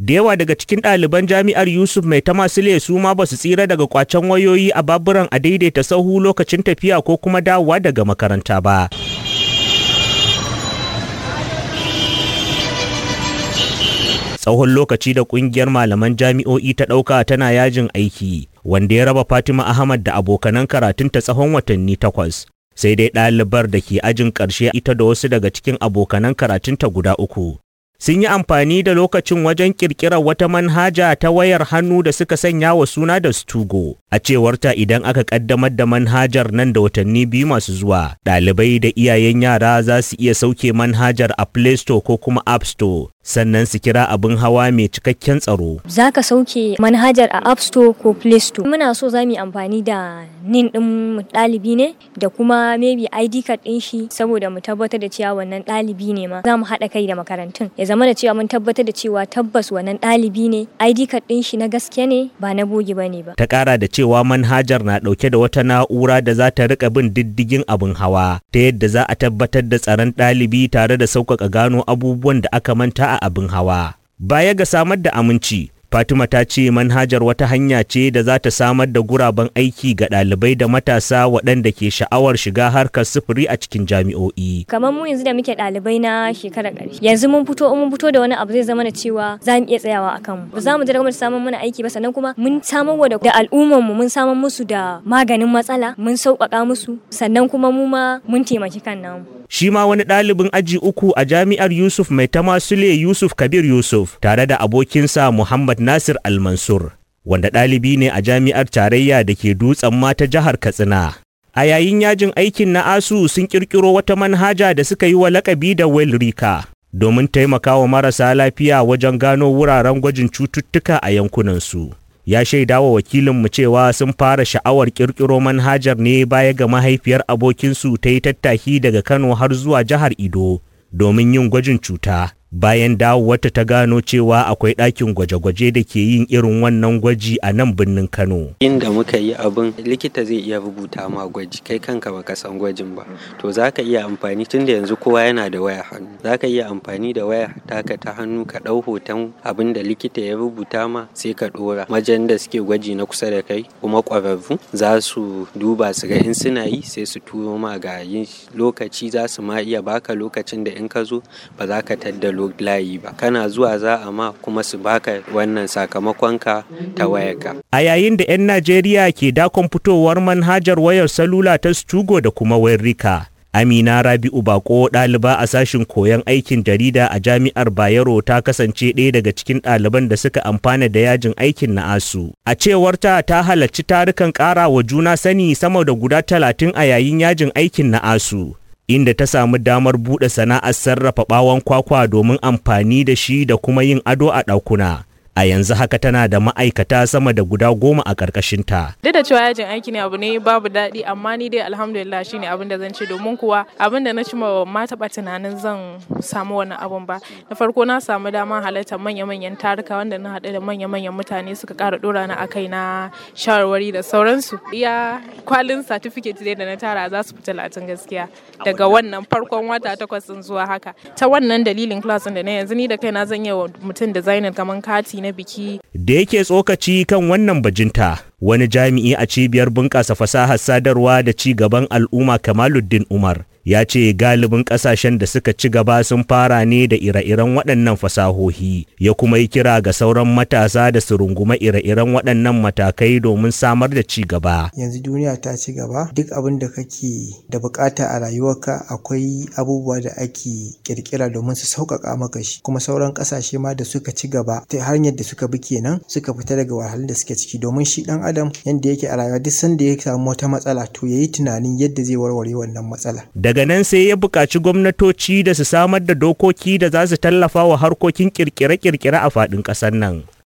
da yawa daga cikin ɗaliban jami'ar yusuf mai ta masu su ma ba su tsira daga kwacen wayoyi a baburan a daidaita sahu lokacin tafiya ko kuma dawowa daga makaranta ba tsawon lokaci da kungiyar malaman jami'o'i ta ɗauka tana yajin aiki wanda ya raba fatima ahmad da abokanan karatunta tsawon watanni takwas sai dai ɗalibar da ke ajin ƙarshe ita da wasu daga cikin abokanan karatunta guda uku sun yi amfani da lokacin wajen ƙirƙirar wata manhaja ta wayar hannu da suka sanya wa suna da Stugo. A cewarta idan aka ƙaddamar da manhajar nan da watanni biyu masu zuwa, ɗalibai da iyayen yara za su iya sauke manhajar a Play Store ko kuma App Store. sannan su kira abin hawa mai cikakken tsaro. Za ka sauke manhajar a App Store ko Play Store. Muna so za mu yi amfani da nin ɗin ɗalibi ne da kuma maybe ID card ɗin shi saboda mu tabbatar da cewa wannan ɗalibi ne ma. Za mu haɗa kai da makarantun. Ya zama da cewa mun tabbatar da cewa tabbas wannan ɗalibi ne ID card ɗin shi na gaske ne ba na bogi ba ne ba. Ta ƙara da cewa manhajar na ɗauke da wata na'ura da za ta riƙa bin diddigin abin hawa ta yadda za a tabbatar da tsaron ɗalibi tare da sauƙaƙa gano abubuwan da aka manta a abin hawa. Baya ga samar da aminci, Fatima ta ce manhajar wata hanya ce da za ta samar da guraben aiki ga ɗalibai da matasa waɗanda ke sha'awar shiga harkar sufuri a cikin jami'o'i. Kamar mu yanzu da muke ɗalibai na shekarar ƙarshe. Yanzu mun fito mun fito da wani abu zai zama da cewa za mu iya tsayawa a kanmu. Ba za mu jira gwamnati samun mana aiki ba sannan kuma mun samar wa da al'ummar mu mun samar musu da maganin matsala mun sauƙaƙa musu sannan kuma mu ma mun taimaki kan namu. shi ma wani ɗalibin aji uku a jami'ar Yusuf Mai Tamasule Yusuf Kabir Yusuf tare da abokinsa Muhammad Nasir Almansur, wanda ɗalibi ne a jami'ar tarayya da ke dutsen mata jihar Katsina. A yayin yajin aikin na ASU sun ƙirƙiro wata manhaja da suka yi wa lakabi da Welrika domin taimakawa marasa lafiya wajen gano wuraren gwajin cututtuka a yankunansu. ya shaida wa wakilinmu cewa sun fara sha'awar kirkiro manhajar ne baya ga mahaifiyar abokinsu ta yi tattaki daga Kano har zuwa jihar Ido domin yin gwajin cuta. Bayan dawowarta ta gano cewa akwai ɗakin gwaje-gwaje da ke yin irin wannan gwaji a nan birnin Kano. Inda muka yi abin likita zai iya rubuta ma gwaji kai kanka baka san gwajin ba. To za ka iya amfani tun da yanzu kowa yana da waya hannu. Za ka iya amfani da waya taka ta hannu ka ɗau hoton abin da likita ya rubuta ma sai ka ɗora. Majan da suke gwaji na kusa da kai kuma ƙwararru za su duba su ga in suna yi sai su turo ma ga yin lokaci za su ma iya baka lokacin da in ka zo ba za ka tadda layi ba kana zuwa za a ma kuma su baka wannan sakamakonka ta wayarka. A yayin da 'yan Najeriya ke dakon fitowar manhajar wayar salula ta Stugo da kuma wayar Rika. Amina Rabi'u Bako ɗaliba a sashin koyon aikin jarida a jami'ar Bayero ta kasance ɗaya daga cikin ɗaliban da suka amfana da yajin aikin na ASU. A cewarta ta halarci tarukan ƙara wa juna sani sama da guda talatin a yayin yajin aikin na ASU. inda ta samu damar buɗe sana'ar sarrafa ɓawon kwakwa domin amfani da shi da kuma yin ado a ɗakuna. a yanzu haka tana da ma'aikata sama da guda goma a ƙarƙashinta. Duk da cewa yajin aiki ne abu ne babu daɗi amma ni dai alhamdulillah shine abin da zan ce domin kuwa abin da na ci ma taɓa tunanin zan samu wannan abun ba. Na farko na samu dama halartar manya-manyan taruka wanda na haɗu da manya-manyan mutane suka ƙara ɗora na akai na shawarwari da sauransu. Iya kwalin certificate dai da na tara za su fi talatin gaskiya daga wannan farkon wata takwas zuwa haka. Ta wannan dalilin class da na yanzu ni da kaina zan yi wa mutum designer kamar kati na biki. Da yake tsokaci kan wannan bajinta, wani jami'i a cibiyar bunƙasa fasahar sadarwa da ci gaban al'umma Kamaluddin Umar ya ce galibin ƙasashen da suka ci gaba sun fara ne da ire-iren waɗannan fasahohi ya kuma yi kira ga sauran matasa da su runguma ire-iren waɗannan matakai domin samar da ci gaba. Yanzu duniya ta ci gaba duk abin da kake da bukata a rayuwarka akwai abubuwa da ake kirkira domin su sauƙaƙa maka shi kuma sauran ƙasashe ma da suka ci gaba ta hanyar da suka bi kenan suka fita daga wahalhalun da suke ciki domin shi ɗan adam yanda yake a rayuwa duk sanda ya samu wata matsala to yayi tunanin yadda zai warware wannan matsala. Daga nan sai ya buƙaci gwamnatoci da su samar da dokoki da za su tallafa wa harkokin kirkire-kirkire a faɗin ƙasar nan.